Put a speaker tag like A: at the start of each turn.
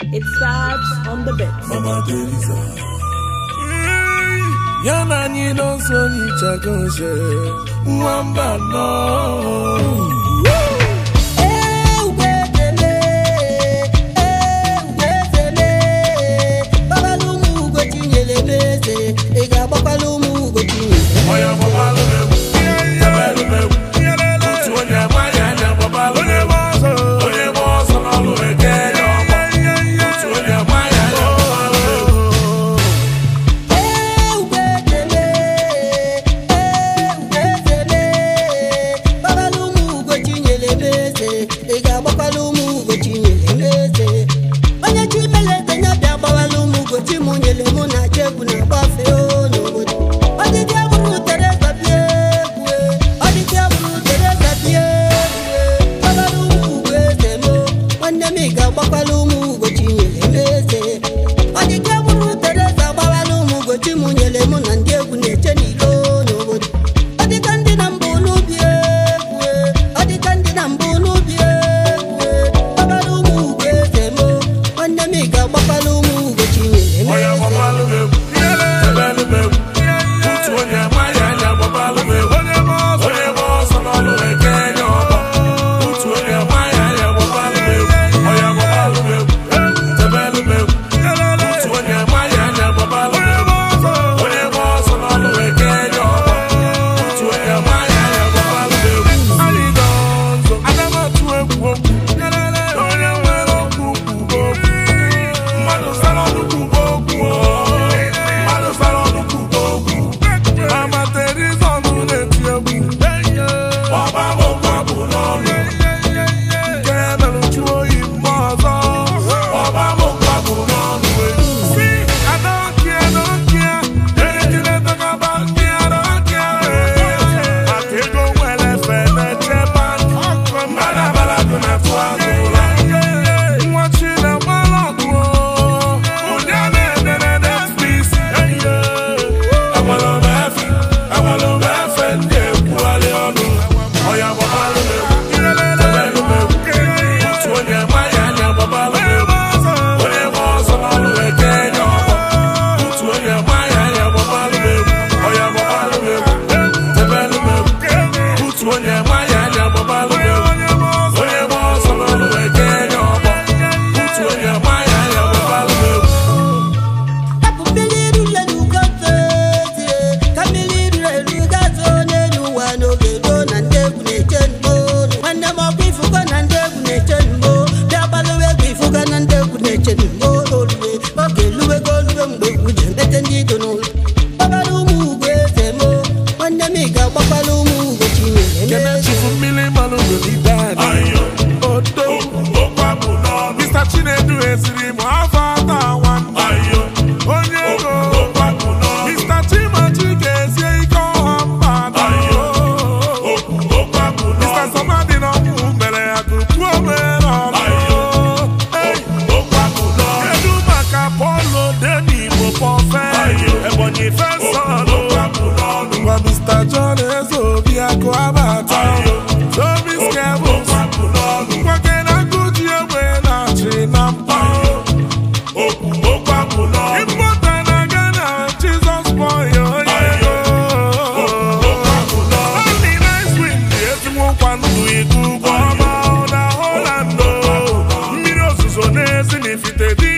A: It's vibes on the bit.
B: Mama Teresa. Ya na anyị nọ nso nyichago nche nwamba nọ
C: ị ga-agbakwala ụmụ ugo chinyere
B: onye gbabalụ m egwu tebelụ m egwu otu onye amaghị anya gbabalụ m egwu onye gba ọsọ n'ọlụ eke ya ọgbọ otu onye amaghị anya gbabalụ m egwu
C: gbakwala ụmụ ugo chinyere m eze ị ga-agbakwala ụmụ ugo chinyere m eze onye chi melete ya bịa gbawala ụmụ ugo chi mụ nyere mụ na chi egwu na-agbafe o n'obodo ọdịdị agbụrụ tereza bịa egwu ọdịdị agbụrụ tereza bịa egwu gbakwala ụmụ ugo eze m nwanne m ị ga-agbakwala ụmụ ugo chinyere m eze ọdịdị agbụrụ tereza gbawala ụmụ ugo chi mụ nyere mụ na ndị egwu na-eche n'ilo n'obodo ọdịka ndị na mbụ n'ubi egwu ọdịka ndị na mbụ n'ubi egwu gbakwala ụmụ ugo eze m nwanne m ị ga-agbakwala ụmụ ugo chinyere m
B: onye
C: eze
B: gbabalụ m egwu tebelụ m egwu otu onye amaghị anya gbabalụ m egwu onye gba ọsọ n'ọlụ eke ya ọgbọ otu onye amaghị anya gbabalụ m egwu onye gbabalụ m egwu tebelụ m egwu otu onye amaghị anya gbabalụ m egwu onye gba ọsọ n'ọlụ eke ya ọgbọ otu onye amaghị anya gbabalụ m egwu anyị nọ nso aga m atụ egwu okwu onye nwere okwu kwuo okwu mmadụ sara ọnụ kwuo okwu mmadụ sara ọnụ kwuo okwu mama Teresa ọnụ na-eti egwu ọba okwu abụ n'ọnụ nke mere jụọ oyi mgbe ọzọ ọba okwu abụ n'ọnụ si adọkia dọkia ejire dọkaba kia dọkia maka ego nwere efe na-eche bankị mmadụ abala dị na-atụ azụ ụlọ nwa chinegbara ọgụ onye na-edere despis agwalụmefe agwalụmefe ndị ekwugharị ọnụ ọya gbabalụ m egwu tebelụ m egwu otu onye maghị anya gbabalụ m egwu onye gba ọsọ n'ọlụ eke ya ọgbọ otu onye maghị anya gbabalụ m egwu ọya gbabalụ m egwu tebelụ m egwu otu onye maghị anya gbabalụ m egwu onye gba ọsọ n'ọlụ eke ya ọgbọ otu onye maghị anya gbabalụ m egwu
C: Tapụ mmiri ruru elu gazozie ka mmiri ruru elu gazoo n'elu ụwa n'oge ruo na ndị egwu na-eche mgbo nwanne m ọkwa ifugo na ndị egwu na-eche mgbo bịa gbalụwa egwu ifugo na ndị egwu na-eche mgbo olue oge eluwego olue mgbe egwu ji emete ndị ido n'ụlọ gbagbara ụmụ ugo eze mo nwanne m ị ga-agbakwala ụmụ ugo chinyere m
B: Kene
C: eze
B: chifu mmiri mmanụ n'olidani odo Mr. Chinedu esiri m afọ ata nwanne onye ego Mr. Chimachi ga-esie ike ọha mba Mr. Somadi n'ọnwụ mere ya kukwuo mere ọnụ kedu maka Polo Deni Igbo Pọfe Ebonyi Fesọlụ Ngwa Mr. John Ezeobi akụ abata Tobi Skebụls Nwoke na-akụji egbe na-achị na mpa Ịmpụta na Ghana Jizọs Boy onye ego Only nice wind ezigbo nkwanụ ikuku ọma na Holland Mmiri ozuzo na-ezi n'ifite dị